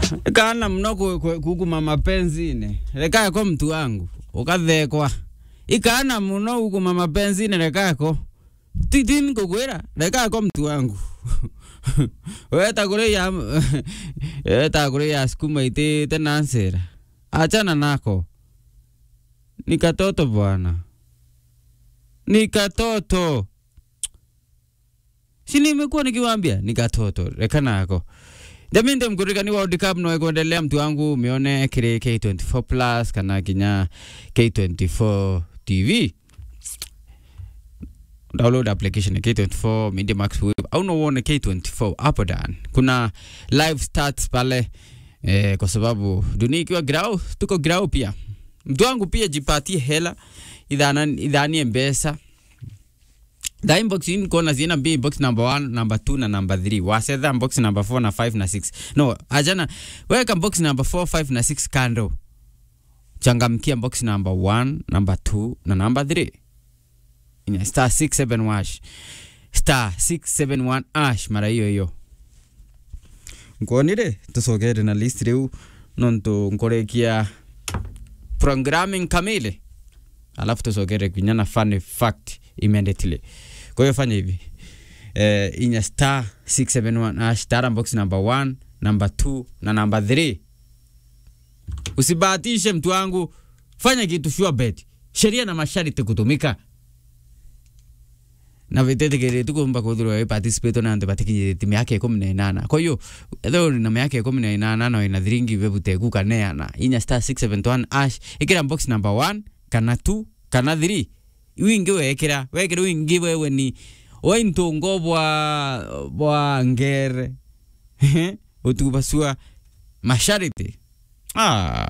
kana mno ku- ku- kuguma mapenzini rekako mtu wangu ukathekwa ikana muno kuguma mapenzini rekako titini kukwira rekako mtu wangu weta kuria weta kuria sukuma itite na nsira achana nako ni katoto bwana ni katoto si nimekuwa nikiwaambia ni katoto reka nako jamii ndio mkurikani wa World Cup no kuendelea mtu wangu umeone kile K24 plus kana kinya K24 TV download application ya K24 Media Max Web au no uone K24 hapo dan kuna live stats pale eh, kwa sababu dunia ikiwa grau tuko grau pia mtu wangu pia jipatie hela idhana idhanie mbesa the inbox in kona zina mbi inbox number 1 number 2 na number 3 wasetha box number 4 na 5 na 6 no ajana weka box number 4 5 na 6 kando changamkia box number 1 number 2 na number 3 inya star 67 wash star 671 ash mara hiyo hiyo nkonire tusogere na list riu nontu nkorekia programming kamili alafu tusogere kinya na funny fact immediately kwa hiyo fanya hivi eh, inya star 671 ash tara box number 1 number 2 na number 3 usibahatishe mtu wangu fanya kitu sure bet sheria na masharti kutumika na vitetekere tukumba kuthurwa we participate na ante batikije timu yake ikumi na inana kwa hiyo etho uri na miaka ikumi na inana no ina thiringi vevute kukaneana inya star 671 ash ikira box number 1 kana 2 kana 3 wingi wekira wekira wingi wewe ni waintungo bwa bwa ngere utubasua mashariti ah